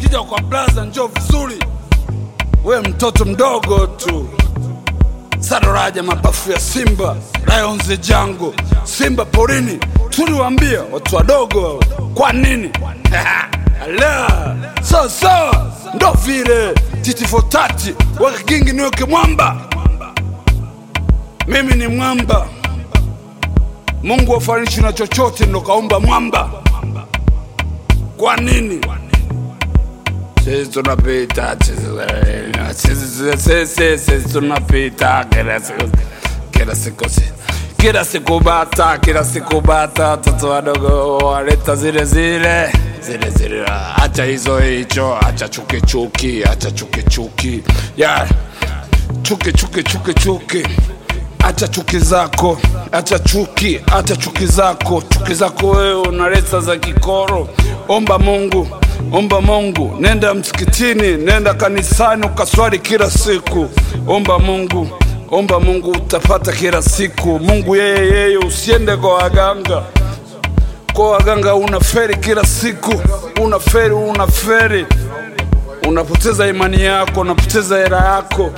ukija kwa blaza njoo vizuri, we mtoto mdogo tu. Sadoraja mapafu ya Simba, Lions jango, Simba porini, tuliwaambia watu wadogo, kwa nini? Ala, sawa sawa, ndo vile titi for tati, weka kingi niweke mwamba. Mimi ni mwamba, Mungu afanishi na chochote, ndo kaumba mwamba. Kwa nini? Sisi tunapita, sisi- sisi- sisi- sisi tunapita kila siku, kila siku, si- kila siku bata, kila siku bata, watoto wadogo waleta zile zile zile zile, acha hizo hicho, acha chuki chuki, acha chuki chuki, yeah. chuki chuki chuki chuki acha chuki zako, acha chuki, acha chuki zako, chuki zako wewe unaleta za kikoro. Omba Mungu, omba Mungu, nenda msikitini, nenda kanisani ukaswali kila siku. Omba Mungu, omba Mungu, utapata kila siku. Mungu yeye yeye, usiende kwa waganga kwa waganga unaferi kila siku, unaferi unaferi, unapoteza imani yako, unapoteza hela yako.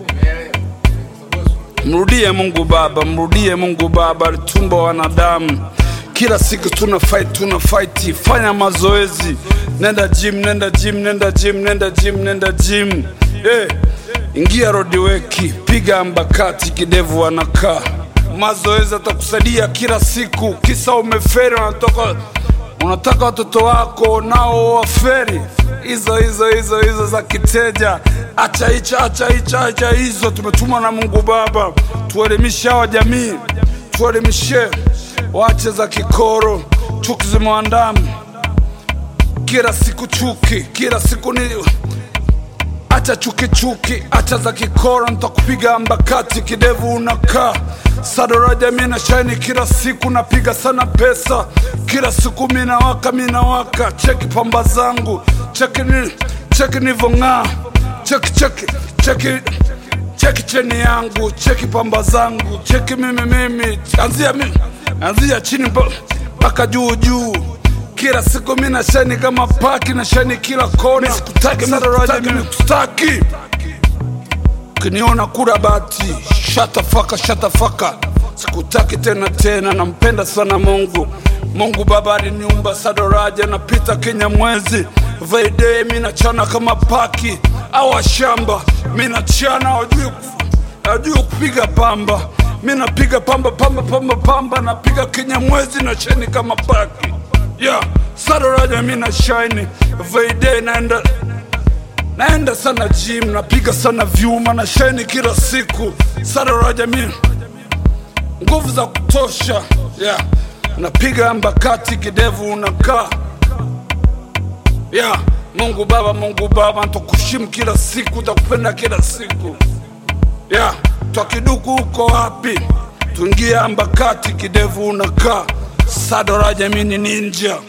Mrudie Mungu Baba, mrudie Mungu Baba, alitumba wanadamu. Kila siku tuna fight, tuna fight. Fanya mazoezi, nenda gym, nenda gym, nenda gym, nenda gym, nenda gym. Eh, ingia rodiweki, piga ambakati, kidevu anakaa. Mazoezi atakusaidia kila siku, kisa umeferi, unatoka unataka watoto wako nao waferi hizo hizo hizo hizo za kiteja. Acha hicho, acha hicho, acha hizo. Tumetumwa na Mungu Baba tuelimishe hawa jamii, tuelimishe wache za kikoro, chuki zimeandama kila siku, chuki kila siku ni acha chuki chuki, acha za kikoro, nitakupiga ambakati, kidevu unakaa Sadoraja mina shaini kila siku, napiga sana pesa kila siku, mina waka mina waka, cheki pamba zangu, cheki ni cheki nivong'aa, cheki cheki cheki cheki cheni yangu, cheki pamba zangu, cheki mimi mimi, anzia mimi anzia chini mpa- mpaka juu juu kila siku mi na shani kama paki na shani kila kona. Sikutaki Sadoraja, mimi kustaki ukiniona kura bati shatafaka shatafaka, sikutaki tena tena. Nampenda sana Mungu, Mungu Baba aliniumba Sadoraja, napita Kenya mwezi vaide, mi nachana kama paki au washamba, mi nachana wajui najua kupiga pamba, mi napiga pamba pamba pamba pamba, napiga Kenya mwezi na shani kama paki yeah. Sadoraja mi na shine vaide naenda naenda sana gym, napiga sana vyuma na shine kila siku. Sadoraja mi nguvu za kutosha yeah. Napiga ambakati, kidevu unakaa yeah. Mungu Baba, Mungu Baba, ntakushimu kila siku, takupenda kila siku yeah. Twakiduku uko wapi? Tuingie ambakati, kidevu unakaa. Sadoraja mi ni ninja